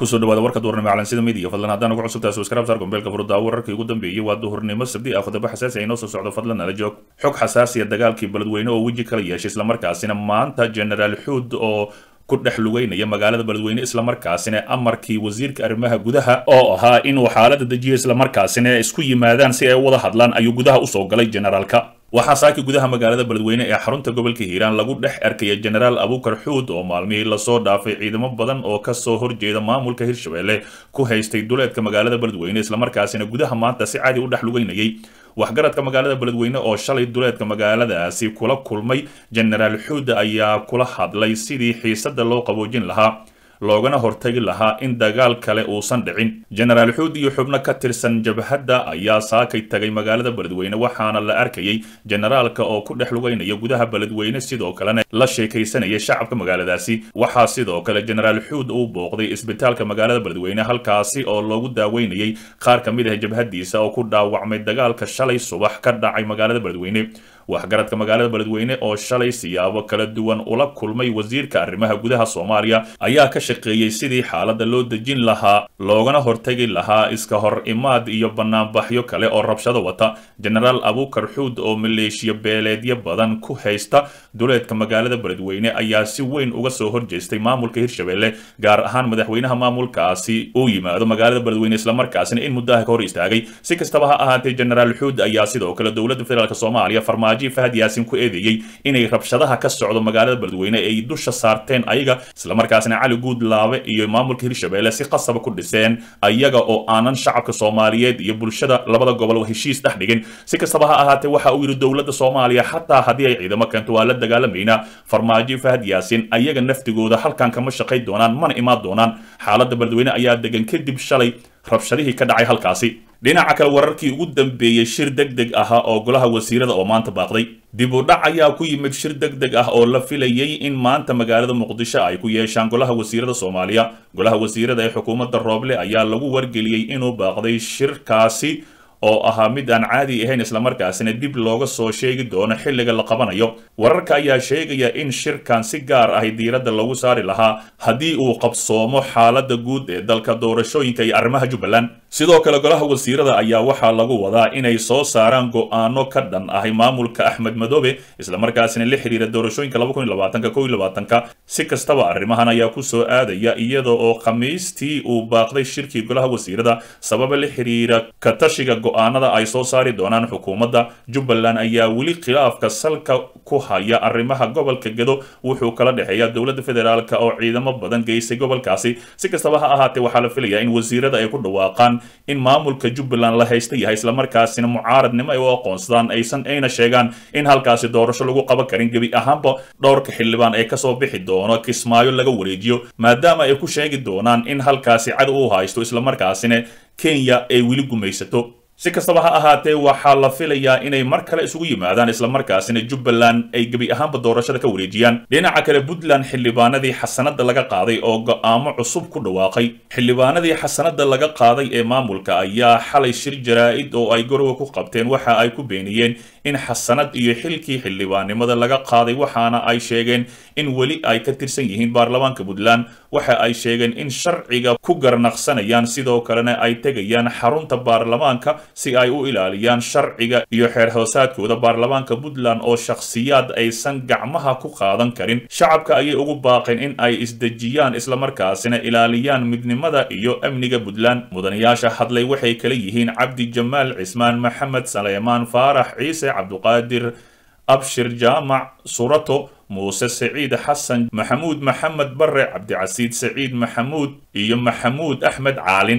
kusoo dhawaada warka duhurnimo calansida midiya fadlan haddaan ugu cusubtahay subscribe saar gombeelka furdaa wararkii ugu dambeeyey waa duhurnimo sabdi ah khudabo xasaasi ay noo soo socdo fadlan nala joog xog xasaasiya dagaalkii beledweyne oo weji kala yeeshay islamarkaasina maanta generaal xuud oo ku dhex lugeynaya magaalada beledweyne islamarkaasina amarkii wasiirka arrimaha gudaha oo ahaa inuu xaalada dejiyo islamarkaasina isku yimaadaan si ay u wada hadlaan ayuu gudaha usoo galay generaalka waxaa saaki gudaha magaalada beledweyne ee xarunta gobolka hiiraan lagu dhex arkaya genaraal abukar xuud oo maalmihii lasoo dhaafay ciidamo badan oo kasoo horjeeda maamulka hirshabelle ku haystay duleedka magaalada beledweyne islamarkaasina gudaha maanta si caadi u dhex lugeynayay waxgaradka magaalada beledweyne oo shalay duleedka magaaladaasi kula kulmay genaraal xuud ayaa kula hadlay sidii xiisada loo qaboojin lahaa loogana hortagi lahaa in dagaal kale uusan dhicin genaraal xuud iyo xubno ka tirsan jabhadda ayaa saakay tagay magaalada beledweyne waxaana la arkayay generaalka oo ku dhex lugeynaya gudaha beledweyne sidoo kalena la sheekaysanaya shacabka magaaladaasi waxaa sidoo kale genaraal xuud uu booqday isbitaalka magaalada beledweyne halkaasi oo loogu daaweynayay qaar ka mid ah jabhaddiisa oo ku dhaawacmay dagaalka shalay subax ka dhacay magaalada beledweyne waxgaradka magaalada beledweyne oo shalay siyaabo kala duwan ula kulmay wasiirka arrimaha gudaha soomaaliya ayaa ka shaqeeyey sidii xaaladda loo dejin lahaa loogana hortagi lahaa iska hor imaad iyo banaanbaxyo kale oo rabshado wata genaraal abukar xuud oo maleeshiya beeleedyo badan ku haysta duleedka magaalada beledweyne ayaa si weyn uga soo horjeestay maamulka hirshabelle gaar ahaan madaxweynaha maamulkaasi uu yimaado magaalada beledweyne islamarkaasina in muddaha ka hor istaagay si kastaba ha ahaatee genaraal xuud ayaa sidoo kale dowladda federaalk soomaaliya farmaajo fahad yaasin ku eedeeyey inay rabshadaha ka socdo magaalada beledweyne ay dusha saarteen ayaga islamarkaasina cali guudlaabe iyo maamulka hirshabelle si qasaba ku dhiseen ayaga oo aanan shacabka soomaaliyeed iyo bulshada labada gobol heshiis dhex dhigin si kastaba ha ahaatee waxa uu yidhi dowladda soomaaliya xataa haddii ay ciidamo keento waa la dagaalamaynaa farmaajo fahad yaasin ayaga naftigooda halkan kama shaqay doonaan mana imaan doonaan xaaladda beledweyne ayaa degan kadib shalay rabshadihii ka dhacay halkaasi dhinaca kale wararkii ugu dambeeyey shir deg deg ahaa oo golaha wasiirada oo maanta baaqday dib u dhac ayaa ku yimid shir deg deg ah oo la filayay in maanta magaalada muqdisho ay ku yeeshaan golaha wasiirada soomaaliya golaha wasiirada ee xukuumadda rooble ayaa lagu wargeliyey inuu baaqday shirkaasi oo ahaa mid aan caadi ahayn islamarkaasina dib looga soo sheegi doono xilliga la qabanayo wararka ayaa sheegaya in shirkan si gaar ahi diiradda lagu saari lahaa haddii uu qabsoomo xaaladda guud ee dalka doorashooyinka iyo arrimaha jubbaland sidoo kale golaha wasiirada ayaa waxaa lagu wadaa inay soo saaraan go-aano ka dhan ahay maamulka axmed madoobe islamarkaasina la xiriira doorashooyinka ka si kastaba arrimahan ayaa ku soo aadaya iyada oo khamiistii uu baaqday shirkii golaha wasiirada sababa la xiriira katashiga go-aanada ay soo saari doonaan xukuumadda jubbaland ayaa weli khilaafka salka ku haya arrimaha gobolka gedo wuxuu kala dhexeeya dowladda federaalk oo ciidamo badan geysay gobolkaasi si kastaba ha ahaatee waxaa la filayaa in wasiirada ay ku dhawaaqaan in maamulka jubbaland la haysta yahay islamarkaasina mucaaradnimo ay u aqoonsadaan aysan ayna sheegaan in halkaasi doorasho lagu qaban karin gebi ahaanba dhowrka xildhibaan ee kasoo bixi doono kismaayo laga wareejiyo maadaama ay ku sheegi doonaan in halkaasi cadow u haysto islamarkaasina kenya ay weli gumaysato si kastaba ha ahaatee waxaa la filayaa inay mar kale isugu yimaadaan islamarkaasina jubbaland ay gebi ahaanba doorashada ka wareejiyaan dhinaca kale puntland xildhibaanadii xasanada laga qaaday oo go-aamo cusub ku dhawaaqay xildhibaanadii xasanada laga qaaday ee maamulka ayaa xalay shir jaraa-id oo ay gorowa ku qabteen waxa ay ku beeniyeen in xasanad iyo xilkii xildhibaannimada laga qaaday waxaana ay sheegeen in weli ay ka tirsan yihiin baarlamaanka puntland waxa ay sheegeen in sharciga ku garnaqsanayaan sidoo kalena ay tegayaan xarunta baarlamaanka si ay u ilaaliyaan sharciga iyo xeer hoosaadkooda baarlamaanka puntland oo shakhsiyaad aysan gacmaha ku qaadan karin shacabka ayay ugu baaqeen in ay isdejiyaan islamarkaasina ilaaliyaan midnimada iyo amniga puntland mudanayaasha hadlay waxay kala yihiin cabdi jamaal cismaan maxamed saleymaan faarax ciise cabduqaadir abshir jaamac surato muuse saciid xasan maxamuud maxamed bare cabdicasiid saciid maxamuud iyo maxamuud axmed caalin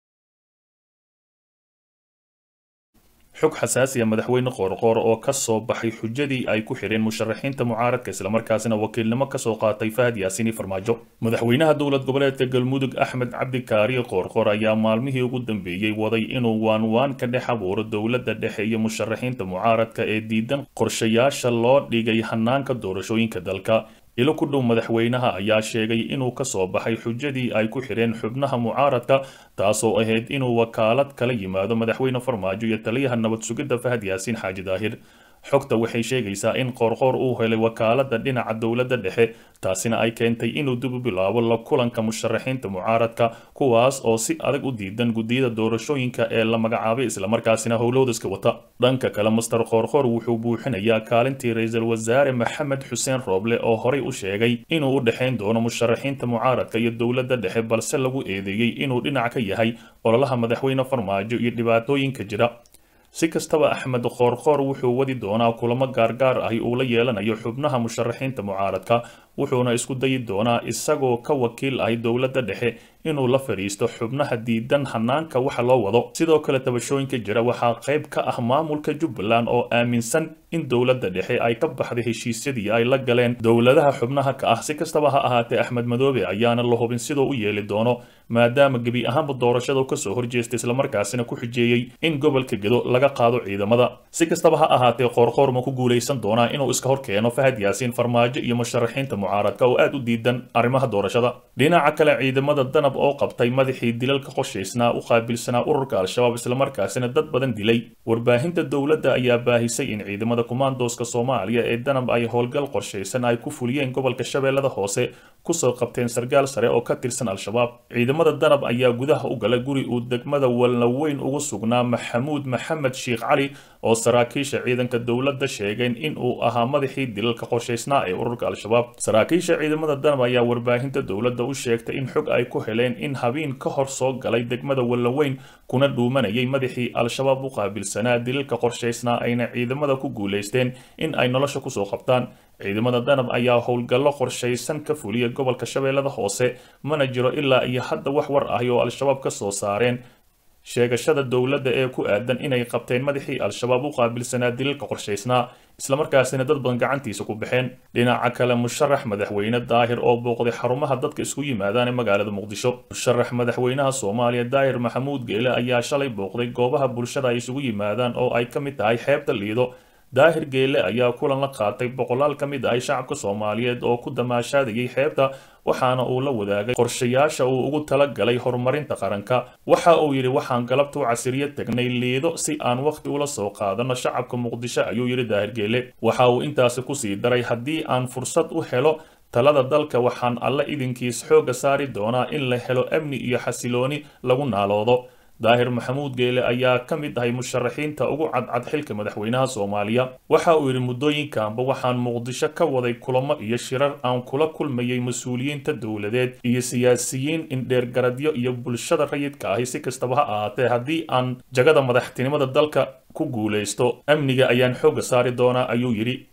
xog xasaasiya madaxweyne qoorqoor oo ka soo baxay xujadii ay ku xidheen musharaxiinta mucaaradka islamarkaasina wakiilnimo kasoo qaatay fahad yaasiini farmaajo madaxweynaha dowlad goboleedka galmudug axmed cabdikaariye qoorqoor ayaa maalmihii ugu dambeeyey waday inuu waanwaan ka dhex abuuro dowladda dhexe iyo musharaxiinta mucaaradka ee diidan qorshayaasha loo dhigay hanaanka doorashooyinka dalka ilo ku dhow madaxweynaha ayaa sheegay inuu ka soo baxay xujadii ay ku xidheen xubnaha mucaaradka taasoo ahayd inuu wakaalad kala yimaado madaxweyne farmaajo iyo taliyaha nabad sugidda fahad yaasiin xaaji daahir xogta waxay sheegaysaa in qoorqoor uu helay wakaalada dhinaca dowladda dhexe taasina ay keentay inuu dib u bilaabo la kulanka musharaxiinta mucaaradka kuwaas oo si adag u diidan guddiyada doorashooyinka ee la magacaabay islamarkaasina howlowdaska wata dhanka kale master qoorqoor wuxuu buuxinayaa kaalintii ra-iisul wasaare maxamed xuseen rooble oo horey u sheegay inuu u dhexayn doono musharaxiinta mucaaradka iyo dowladda dhexe balse lagu eedeeyey inuu dhinac ka yahay ololaha madaxweyne farmaajo iyo dhibaatooyinka jira si kastaba axmed qoorqoor wuxuu wadi doonaa kulamo gaargaar ahi uu la yeelanayo xubnaha musharaxiinta mucaaradka wuxuuna isku dayi doonaa isagoo ka wakiil ahi dowladda dhexe inuu la fadhiisto xubnaha diidan hanaanka waxa loo wado sidoo kale tabashooyinka jira waxaa qayb ka ah maamulka jubbaland oo aaminsan in dowladda dhexe ay ka baxday heshiisyadii ay la galeen dowladaha xubnaha ka ah si kastaba ha ahaatee axmed madoobe ayaana la hubin sidoo u yeeli doono maadaama gebi ahaanba doorashadu kasoo horjeestay islamarkaasina ku xujeeyey in gobolka gedo laga qaado ciidamada si kastaba ha ahaatee qoorqoor ma ku guulaysan doonaa inuu iska hor keeno fahad yaasiin farmaajo iyo musharaxiinta mucaaradka oo aad u diidan arrimaha doorashada dhinaca kale ciidamada danab oo qabtay madaxii dilalka qorshaysnaa u qaabilsanaa ururka al-shabaab islamarkaasina dad badan dilay warbaahinta dowladda ayaa baahisay in ciidamada kumaandooska soomaaliya ee danab ay howlgal qorshaysan ay ku fuliyeen gobolka shabeellada hoose kusoo qabteen sargaal sare oo ka tirsan al-shabaab ciidamada danab ayaa gudaha u galay guri uu degmada walnaweyn ugu sugnaa maxamuud maxamed sheekh cali oo saraakiisha ciidanka dowladda sheegeen in uu ahaa madaxii dilalka qorshaysnaa ee ururka al-shabaab saraakiisha ciidamada danab ayaa warbaahinta dowladda u sheegtay in xog ay ku heleen in habeen ka hor soo galay degmada walnaweyn kuna dhuumanayay madaxii al-shabaab u qaabilsanaa dilalka qorshaysnaa ayna ciidamada ku guulaysteen in ay nolosha kusoo qabtaan ciidamada danab ayaa howlgallo qorshaysan ka fuliya gobolka shabeellada hoose mana jiro ilaa iyo hadda wax war ahi oo al-shabaab ka soo saareen sheegashada dowladda ee ku aadan inay qabteen madaxii al-shabaab u qaabilsanaa dilalka qorshaysnaa islamarkaasina dad badan gacantiisa ku baxeen dhinaca kale musharax madaxweyne daahir oo booqday xarumaha dadka isku yimaadaan ee magaalada muqdisho musharax madaxweynaha soomaaliya daahir maxamuud geele ayaa shalay booqday goobaha bulshada ay isugu yimaadaan oo ay ka mid tahay xeebta liido daahir geele ayaa kulan la qaatay boqolaal ka mid ahay shacabka soomaaliyeed oo ku damaashaadayay xeebta waxaana uu la wadaagay qorshayaasha uu ugu talagalay horumarinta qaranka waxa uu yidhi waxaan galabta u casiriyo tagnay liido si aan wakhti ula soo qaadano shacabka muqdisho ayuu yidhi daahir geele waxa uu intaasi kusii daray haddii aan fursad u helo talada dalka waxaan alle idinkiis xoogga saari doonaa in la helo amni iyo xasilooni lagu naaloodo daahir maxamuud geele ayaa ka mid ahay musharaxiinta ugu cadcad xilka madaxweynaha soomaaliya waxa uu yidhi muddooyinkanba waxaan muqdisho ka waday kulamo iyo shirar aan kula kulmayay mas-uuliyiinta dowladeed iyo siyaasiyiin indheergaradyo iyo bulshada rayidka ahi si kastaba ha ahaatee haddii aan jagada madaxtinimada dalka ku guulaysto amniga ayaan xoogga saari doonaa ayuu yidhi